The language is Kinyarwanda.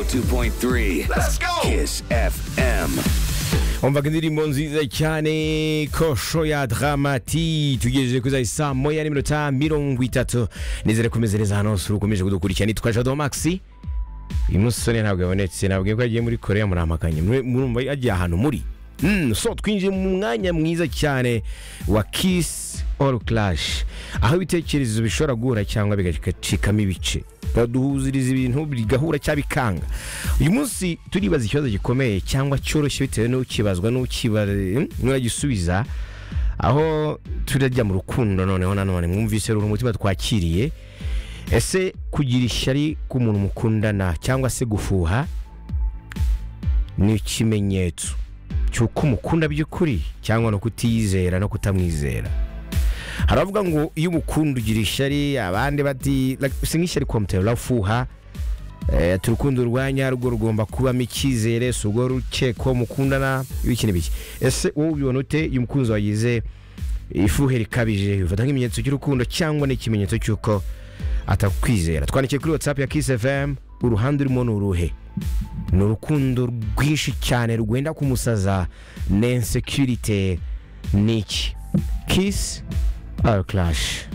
102.3. Let's go. Kiss FM. umvaga indirimbo nziza cyane kosho ya dramati tugejeje kuri za saa moya n'iminota mirongo itatu nizere kumeze neza hano hose ukomeje kudukurikirana nitwa jado maxi uyu musore ntabwo yabonetse nabwiye ko yagiye muri korea muramaganye Mwe- murumva yagiye ahantu muri Mm, so twinjiye mu mwanya mwiza cyane wa kiss all clash aho ibitekerezo bishobora guhura cyangwa bigacikamo ibice baduhuziriza ibintu bigahura cyangwa bikanga uyu munsi turibaza ikibazo gikomeye cyangwa cyoroshye bitewe n'ukibazwa n'ukiba- n'uragisubiza aho turajya mu rukundo noneho nanone mwumvise rura umutima twakiriye ese kugira ishyari k'umuntu mukundana cyangwa se gufuha ni ikimenyetso cy'uko umukunda by'ukuri cyangwa no kutiyizera no kutamwizera hari abavuga ngo iyo umukunda ugira ishyari abandi bati "Like, si nk'ishyari komutera urafuha Eh, ati urukundo rwanya rwo rugomba kubamo icyizere si urwo rukeko mukundana ibiki n'ibiki ese wowe ubibona ute iyo umukunzi wagize ifuhe rikabije bifata nk'ibimenyetso cy'urukundo cyangwa n'ikimenyetso cy'uko atakwizera twandikiye kuri whatsapp ya kiss fm uruhande urimo ni uruhe ni urukundo rwinshi cyane rwenda kumusaza na insekirite ni iki kiss or clash